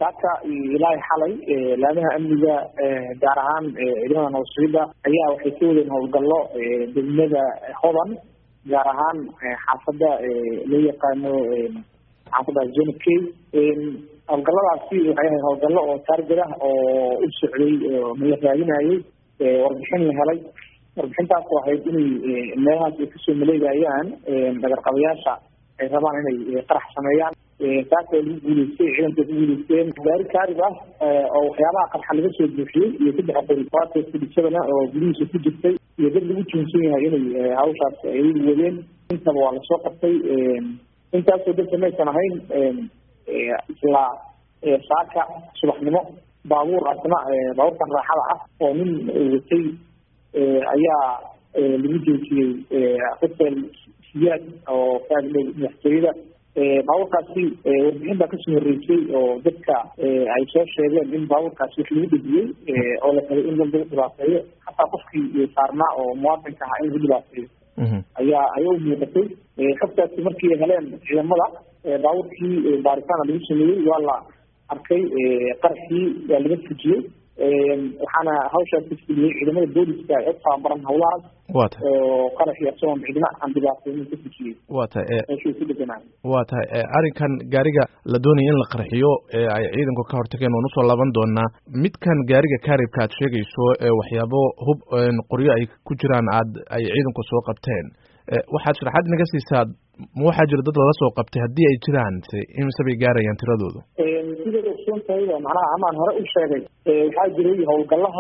saaka ilaahay xalay laamaha amniga gaar ahaan ciidamada nabadsuida ayaa waxay ka wadeen howlgallo degmada hodan gaar ahaan xaafada loo yaqaano xaafada zonakey howlgalladaasi waxay ahayd howlgallo oo taarget ah oo u socday mala raadinayay warbixin la helay warbixintaas oo ahayd inay meelahaas ay kasoo maleegayaan dhagarqabayaasha ay rabaan inay qarax sameeyaan taas oo lagu guuleystay ciidanka ku guuleysteen gaari kaarib ah oo waxyaabaha qarxa laga soo buuxiyey iyo saddex qori kuwaasoo fudhisadana oo gudihiisa ku jirtay iyo dad lagu tuunsan yahay inay hawshaas ayagu wadeen intaba waa lasoo qabtay intaasoo dadka maysan ahayn isla saaka subaxnimo baabuur asna baabuurkan raaxada ah oo nin watay ayaa lagu joojiyey hotel siyaad oo kaadle madaxtooyada baabuurkaasi warbixin baa kasoo horreysay oo dadka ay soo sheegeen in baabuurkaasi wax lagu dhejiyey oo la rabay in dad lagu dhibaateeyo hataa qofkii saarnaa oo muwaadinka ahaa in lagu dhibaateeyo ayaa ayaa u muuqatay xogtaasi markii ay heleen ciidamada baabuurkii baaritaana lagu sameeyey waa la arkay qaraxii waa laga fujiyey waxaana hawshaas ka fuliyey ciidamada booliska ee u tababaran hawlahaas wata oo qaraxii isagoon cidna aan dhibaateynin ka fujiyey wa tahay meeshuu ku deganaa wa tahay arrinkan gaariga la doonaya in la qarxiyo ee ay ciidanku ka hortageen waan usoo laaban doonaa midkan gaariga kaaribka aad sheegayso ee waxyaabo hub qoryo ay ku jiraan aad ay ciidanku soo qabteen waxaad sharaxaad naga siisaa ma waxaa jira dad lala soo qabtay haddii ay jiraan se imise bay gaarayaan tiradoodu sidaad ogsoon tahay macnaha amaan hore u sheegay waxaa jiray howlgalaha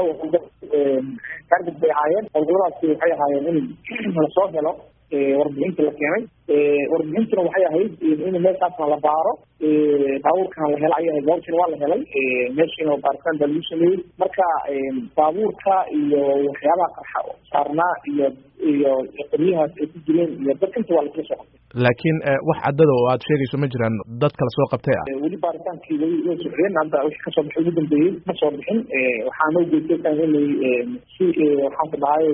kaargid bay ahaayeen howlgalladaasi waxay ahaayeen in lasoo helo warbixinta la keenay warbixintuna waxay ahayd in meeshaasna la baaro baabuurkana la hela ayay ahayd baabuurkina waa la helay meeshiina baaritaan baa lagu sameeyey marka baabuurka iyo waxyaabaha qarxa saarnaa iyo iyo qoryahaas ay ku jireen iyo dad inta waa lasla soo qabtay laakiin wax caddada oo aad sheegayso ma jiraan dad kala soo qabtay ah weli baaritaankii weli way socdeen hadda wixii kasoo baxay ugu dambeeyey ma soo bixin waxaana ujeedsan inay si waxaan ku dhahay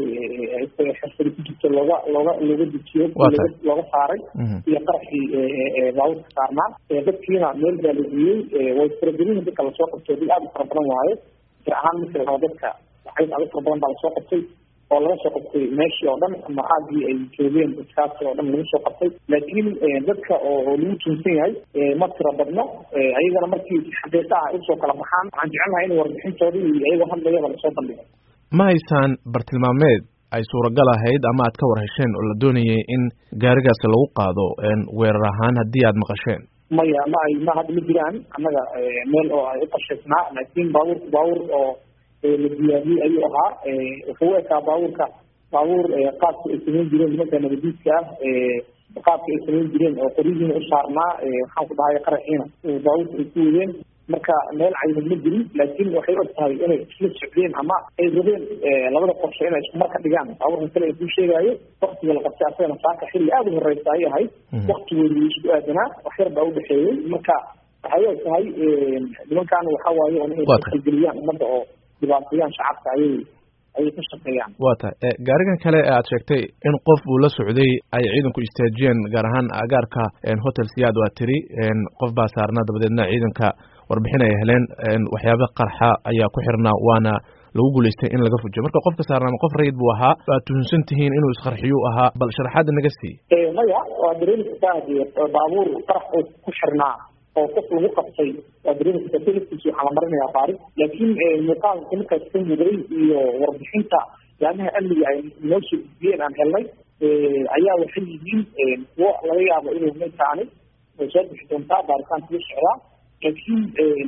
xirfadi ku jirto looga looga looga dejiyo looga saaray iyo qaraxii baabuurka saarnaa dadkiina meel baa la geeyey way faragelin dadka lasoo qabtay dad aada u fara badan waaye jir ahaan marka la rabo dadka waxay aada u fara badan baa lasoo qabtay oo laga soo qabtay meeshii oo dhan ama aagii ay joogeen dadkaasi oo dhan lagu soo qabtay laakiin dadka oo lagu tuunsan yahay ma tiro badno ayagana markii xaqiiqa ah usoo kala baxaan waxaan jecelnahay in warbixintoodii iyo ayagoo hadlayaba lasoo bandhigo ma haysaan bartilmaameed ay suuragal ahayd ama aad ka war hesheen oo la doonayay in gaarigaasi lagu qaado weerar ahaan haddii aad maqasheen maya ma ay ma hadda ma jiraan annaga meel oo ay uqashaysnaa laakiin baabuurka baabuur oo la diyaariyey ayuu ahaa wuxuu u ekaa baabuurka baabuur qaabka ay samayn jireen nimanka nabadiidka ah qaabka ay samayn jireen oo qoryihiina u saarnaa waxaan ku dhahay qaraxiina baabuurka ay ku wadeen marka meel caynad ma jirin laakiin waxay og tahay inay isla socdeen ama ay rabeen labada qorshe inay isku marka dhigaan baabuurka kale ay kuu sheegaayo waktiga la qabtay asagana saaka xilli aada u horeysa ayay ahayd waktigooda isku aadanaa wax yar baa udhexeeyey marka waxay og tahay nimankan waxa waaye inay kalgeliyaan ummadda oo dhibaatayaan shacabka ayay ayay ka shaqeeyaan wa tahay gaarigan kale ee aad sheegtay in qof uu la socday ay ciidanku istaajiyeen gaar ahaan agaarka hotel siyaad waa tiri qof baa saarnaa dabadeedna ciidanka warbixin ay heleen waxyaaba qarxa ayaa ku xirnaa waana lagu guulaystay in laga fujiyo marka qofka saarnaama qof rayid buu ahaa waad tuhunsan tihiin inuu isqarxiyu ahaa bal sharaxaadda naga sii maya waa dareemi kartaa hadii baabuur qarax oo ku xirnaa oo qof lagu qabtay waa dareemi kartaa telefkiisa waxaa la marinayaa baari laakiin muuqaalka markaas ka muday iyo warbixinta laamaha amniga ay noo soo gudbiyeen aan helnay ayaa waxay yihiin kuwo laga yaabo inuu maytaani way soo bixi doontaa baaritaanka la socdaa laakiin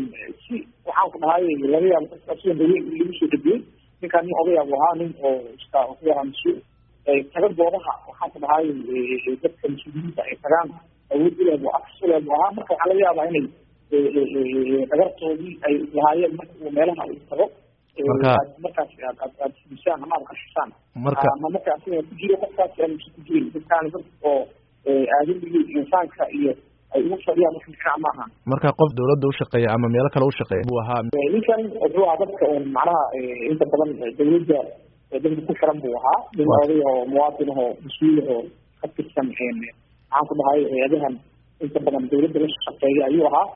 si waxaan ku dhahay laga yaabo dadka sida daweyn in lagu soo dhebiyey ninkaan nin odayaab ahaa nin oo iska ku yaraa mas-uul taga goobaha waxaan ku dhahay dadka mas-uuliyiinta ay tagaan awood uleeb afs uleeb ahaa marka waxaa laga yaabaa inay dhagartoodii ay lahaayeen marka uu meelaha uu tago markaas aad aad aad fudisaan ama aad qashisaan marka ama marka asiga ku jiro qofkaas aan ku jirin dadkaan dad oo aadamiga insaanka iyo ay ugu fadhiyaan wax fiican ma aha marka qof dawladda ushaqeeya ama meelo kale ushaqeeya buu ahaa ninkan wuxuu ahaa dadka un macnaha inta badan dawladda dadka ku xiran buu ahaa nin oday oo muwaadin ahoo mas-uul ahoo ka tirsan maxaan ku dhahay hay-adahan inta badan dawladda la shaqeeya ayuu ahaa